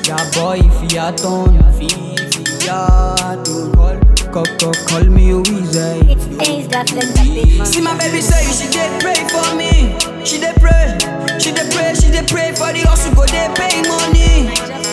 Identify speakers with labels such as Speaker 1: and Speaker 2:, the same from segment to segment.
Speaker 1: Yeah, boy, if you are done, if you are done, call, call, call, call me Weezy.
Speaker 2: It's Ace that flex that big man.
Speaker 1: See my baby say she dey pray for me. She dey pray, she dey pray, she dey pray for the hustle go dey pay money.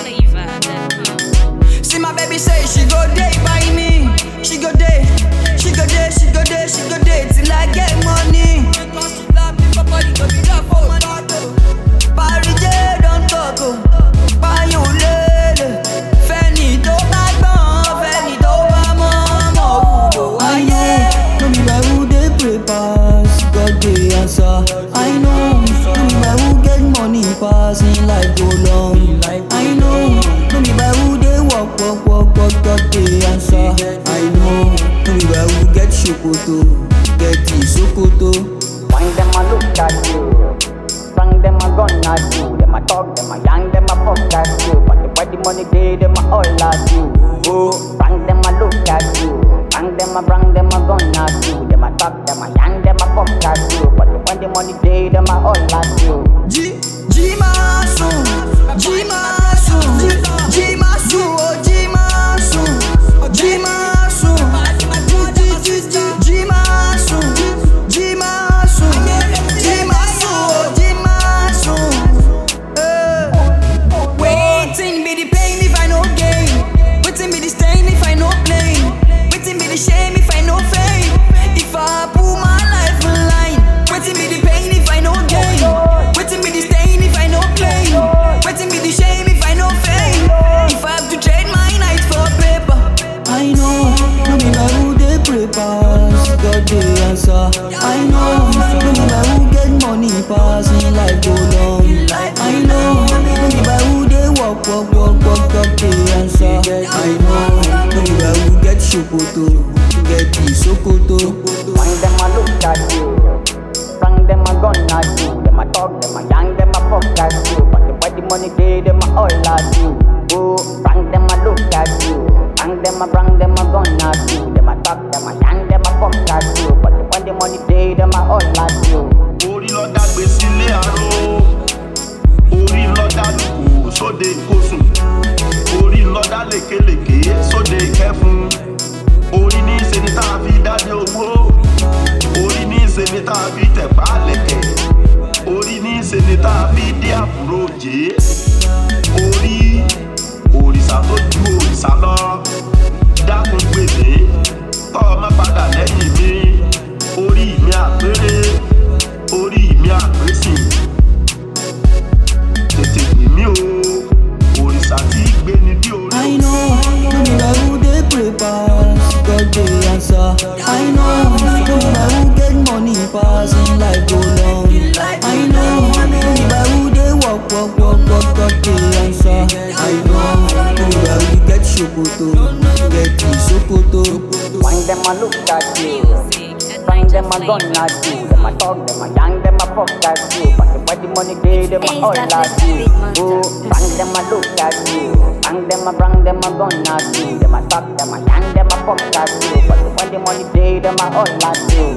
Speaker 1: See my baby say she go day by me. She go day, she go day, she go day, she go day till I get money. Because she love me, for body go be love for money. Parí jẹ́ don talk o, báyọ̀ lélẹ̀. Fẹ́ni tó bá gbọ́n, fẹ́ni tó bá mọ̀, mọ̀ wúlò ayé.
Speaker 3: No be by who dey pray pass, God dey answer. I know, no be by who get money pass in life go long. I know, no be by who dey work, work, work, work, God dey answer. I know, no be by who get ṣòkòtò, get ìsókòtò.
Speaker 4: Wine them a look at you. Bang them a gun at you. Them a talk, them a yang, them a fuck at you. But the where the money day, them a all at you. Oh, bang them a look at you. Bang them a bang them a gun at you. Them a talk, them a yang, them a fuck at you. But the when the money day, them a all at you.
Speaker 1: Jí jí máa sùn, jí máa sùn, jí máa sùn, ó jí máa sùn, jí máa sùn, jí jí jí jí máa sùn, jí máa sùn, jí máa sùn, ó jí máa sùn. Eh. Wetin be the pain if I no gain? Wetin be the stain if I no blame? Wetin be the shame if I no fame? If I put my life on line, wetin be the pain if I no gain? Wetin be the stain if I no claim? Wetin be the shame if I no fame? If I have to trade my night for paper,
Speaker 3: I know, no be by who dey pray pass, God dey answer. I know, no be by who get money pass in life go long. I know, no be by who dey work, work, work, work, God dey answer. I know, no be by who get ṣòkòtò, get ìsókòtò.
Speaker 4: Wine them a look at you. Bang them a gun at you. Them a talk, them a yang, them a fuck at you. But the where the money day, them a all at you. Oh, bang them a look at you. Bang them a bang them a gun at you. Them a talk, them a yang, them a fuck at you. But the when the money day, them a all at you.
Speaker 5: orí lọ́dà gbé sílé àrò orí lọ́dà lùkù sóde ìkósùn orí lọ́dà lékelèké sóde ìkẹfun orí ní í ṣe ni tá a fi dájọ́ owó orí ní í ṣe ni tá a fi tẹ̀pá lẹ̀kẹ̀ orí ní í ṣe ni tá a fi dí àbúrò jẹ́ orí òrìṣà tó ju òrìṣà lọ dákun gbèsè tọ́ ọ má padà lẹ́yìn mi orí mi àpérè orí mi àpésìn tètè pè mí o òrìṣà tí í gbé ni bí orí
Speaker 3: I know, no be by who dey pray pass, God dey answer. I know, no be by who get money pass in life go long. I know, no be by who dey work, work, work, work, God dey answer. I know, no be by who get ṣòkòtò, get ìsókòtò.
Speaker 4: Wine them a look at you. Bang them a gun at you. Them a talk, them a yang, them a fuck at you. But the where the money day, them a all at you. Oh, bang them a look at you. Bang them a bang them a gun at you. Them a talk, them a yang, them a fuck at you. But the when the money day, them a all at you.